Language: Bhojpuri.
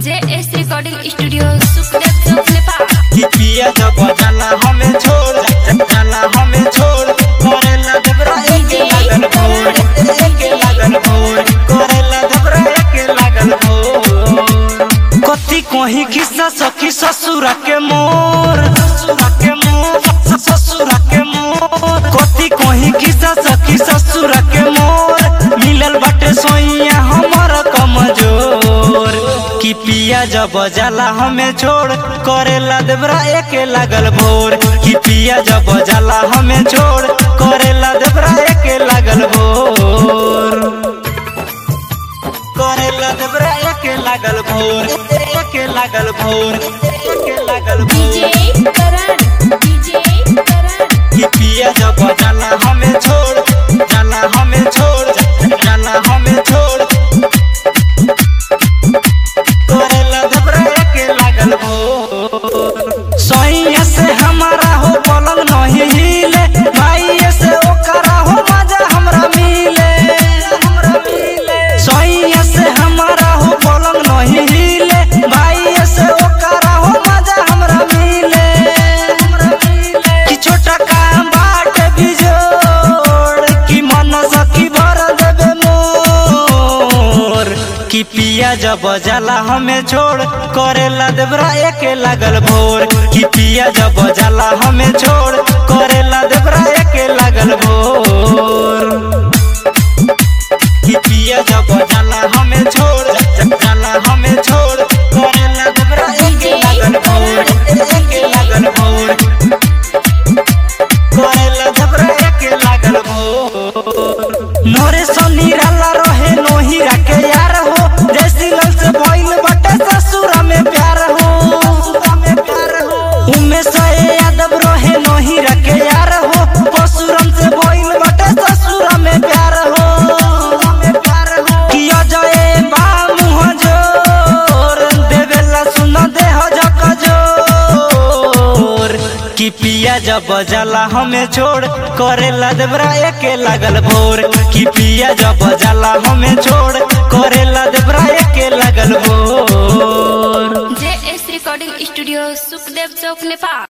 जे S recording studio Sukhdev Chowk Nepal कि पिया जब जाला हमें छोड़ जाला हमें छोड़ करेला दबरा एके लागल भोर एके लागल भोर करेला दबरा एके लागल भोर कथी कहीं किस्सा सखी ससुरा के मोर ससुरा के मोर ससुरा के मोर कथी कहीं किस्सा सखी ससुरा के मोर मिलल बाटे सोइया हमर कमजोर कि पिया जब जाला हमें छोड़ करेला देवरा एके लागल भोर कि पिया जब जाला हमें छोड़ करेला देवरा एके लागल भोर करेला देवरा एके लागल भोर एके लागल भोर एके लागल डीजे भोर करण डीजे करण कि पिया जब जाला हमें छोड़ जाला हमें छोड़ जाला हमें छोड़ करेला देवरा एके लागल भोर सैया से हमारा हो पलंग नहीं हिले भाई से ओकरा हो मजा हमरा मिले हमरा मिले सैया से हमारा हो पलंग नहीं हिले भाई से ओकरा हो मजा हमरा मिले हमरा मिले कि छोटा काम बाट बिजोड़ कि मन सखी भर देबे मोर कि पिया जब जाला हमें छोड़ करेला देवरा एके लागल भोर कि पिया जब जाला हमें छोड़ करेला देवरा एके लागल भोर कि पिया जब जाला हमें छोड़ जाला हमें छोड़ करेला देवरा एके लागल भोर एके लागल भोर करेला देवरा एके लागल भोर नोरे सोनीराला रहे नोहीरा के यार हो जैसी लल से भइल बटे ससुरा में प्यार हो ससुरा में प्यार हो उमे से यादव रहे नोहीरा के यार हो पसुरम से भइल बटे ससुरा में प्यार हो ससुरा में प्यार हो किया जाए बा मुँह जोर देवेला सुन दे हो जक जोर कि पिया जब जाला हमें छोड़ करेला देवरा एके लागल भोर कि पिया जब जाला हमें छोड़ करेला देवरा एके लागल भोर J S recording studio Sukhdev Chowk Nepal